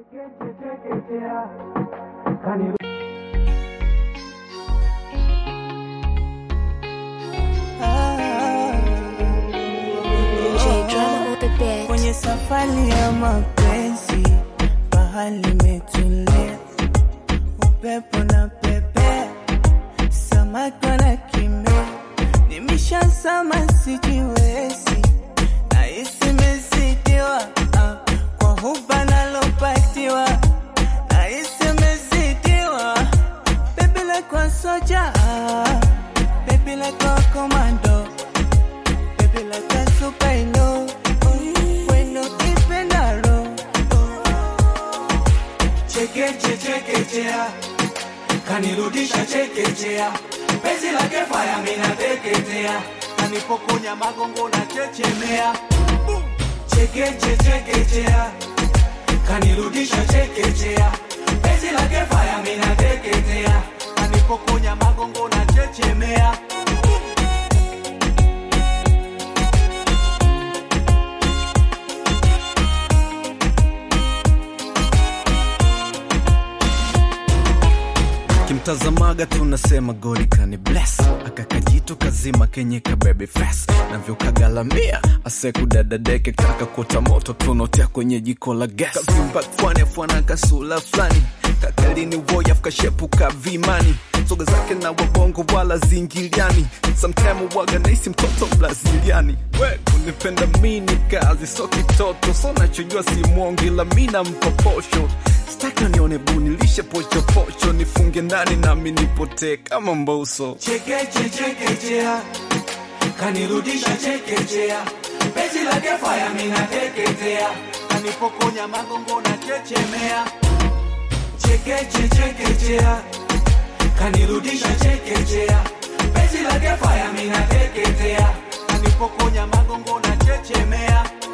DJ drama on the beat. kwenye safari ya mapenzi, bahari imetulia, upepo na pepe, samaki wanakimbia, nimeshazama sijiwezi, nahisi mezidiwa ah, kwa huba nalopatiwa, nahisi mezidiwa, baby like a soldier, ah, baby like a commando baby like a superhero. Bueno, ipendaro. chekeche chekechea kanirudisha chekechea penzi lake faya minateketea kanipokonya magongo na chechemea chekeche chekechea kanirudisha chekechea penzi lake faya minateketea kanipokonya magongo na chechemea kimtazamaga tunasema goli kani bless akakajitu kazima kenye kabebe fes navyokagalamia asekudadadeke taka kuota moto tunotea kwenye jiko la gas kavimba kwani afwana kasula fulani kakalini woyaf kashepuka vimani soga zake na wabongo wala zingiliani samtime waga naisi mtoto braziliani we kunipenda mini kazi so kitoto so nachojua si mwongi la mina mpoposho staki nione bunilishe pochopocho nifunge ndani nami nipotee kama mboso chekeche chekechea kanirudisha chekechea penzi lake faya minateketea kanipokonya magongo na chechemea chekeche chekechea kanirudisha chekechea penzi lake faya minateketea kanipokonya magongo na chechemea